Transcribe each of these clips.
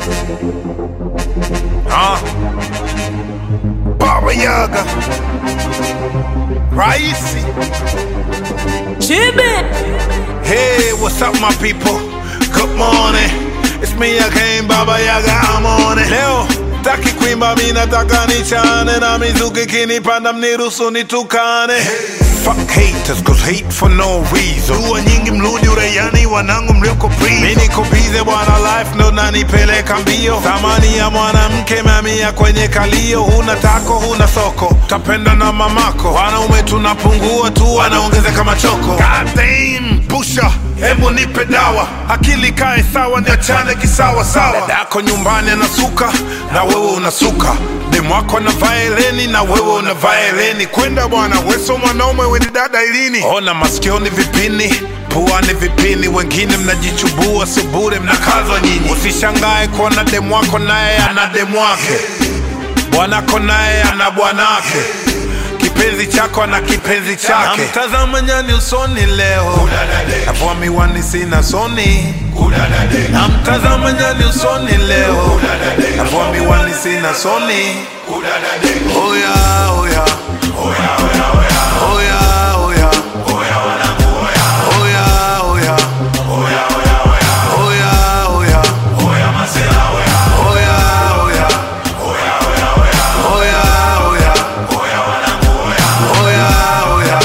Ah. Baba Yaga. Raisi. Hey, what's up, my people? Good morning. It's me again, Baba Yaga. I'm on it. Leo taki kuimba, mi nataka nichane na mizuki kinipanda, mniruhusu nitukane. Fuck haters, cause hate for no reason. Dua nyingi mrudi uraiani, wanangu mlioko prison. Mi niko bize bwana, life ndo nanipeleka mbio. Thamani ya mwanamke mamia kwenye kalio. Huna tako, huna soko, tapenda na mamako. Wanaume tunapungua tu, wanaongezeka machoko. God damn, pusha Hebu nipe dawa, akili kae sawa, niachane kisawa sawa. Dadako nyumbani anasuka na wewe unasuka, demu wako anavaa eleni na wewe unavaa eleni. Kwenda bwana, weso mwanaume weni dada ilini. Ona masikioni vipini puani vipini, wengine mnajichubua, sio bure, mnakazwa nyinyi. Usishangae kuona demu wako naye ana demu wake, bwanako naye ana bwanake kipenzi chako ana kipenzi chake. Namtazama nyani usoni leo, navua miwani sina soni. Namtazama nyani usoni leo, navua miwani sina soni. Oya, oya. Oya, oya. Oya, oya. Oya, oya. Oya, oya. Oya, oya. Oya, oya. Oya, oya.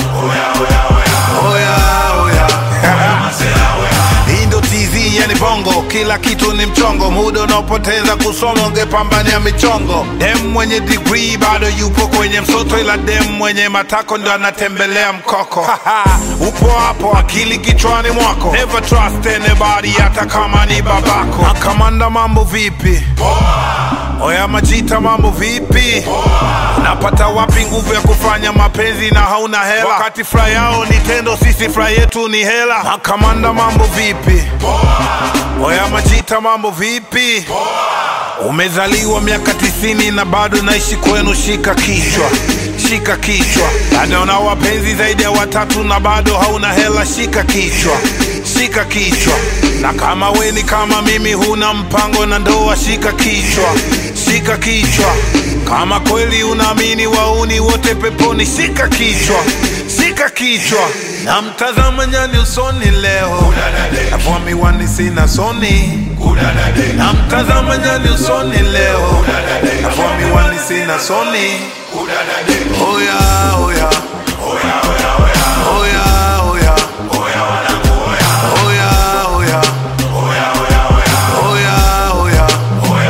Oya, oya. Hii ndo TZ yani bongo, kila kitu ni mchongo, muda unaopoteza kusoma ungepambania michongo. Dem mwenye degree bado yupo kwenye msoto, ila dem mwenye matako ndo anatembelea mkoko. Upo hapo, akili kichwani mwako, never trust anybody, hata kama ni babako. Makamanda, mambo vipi? Oya Majita, mambo vipi? Unapata wapi nguvu ya kufanya mapenzi na hauna hela? Wakati furaha yao ni tendo, sisi furaha yetu ni hela. Makamanda, mambo vipi? Oya Majita, mambo vipi? Umezaliwa miaka tisini na bado naishi kwenu, shika kichwa, shika kichwa. Bado una wapenzi zaidi ya watatu na bado hauna hela, shika kichwa, shika kichwa. Na kama we ni kama mimi, huna mpango na ndoa, shika kichwa, shika kichwa. Kama kweli unaamini wauni wote peponi, shika kichwa, shika kichwa. Na mtazama nyani usoni leo, navua miwani sina soni. Na mtazama nyani usoni leo, navua miwani sina soni. Oya, oya. Oya, oya. Oya, oya. Oya, oya. Oya, oya. Oya, oya. Oya,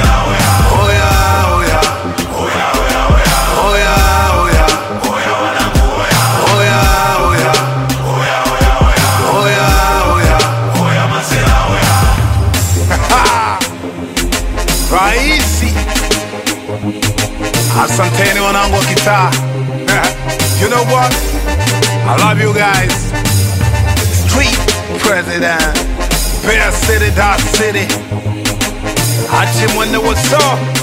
oya. Oya, oya. Raisi. Asanteni wanangu wa kitaa. You know what? I love you guys. Street President. Bear City, Dot City. Achi mwende what's up?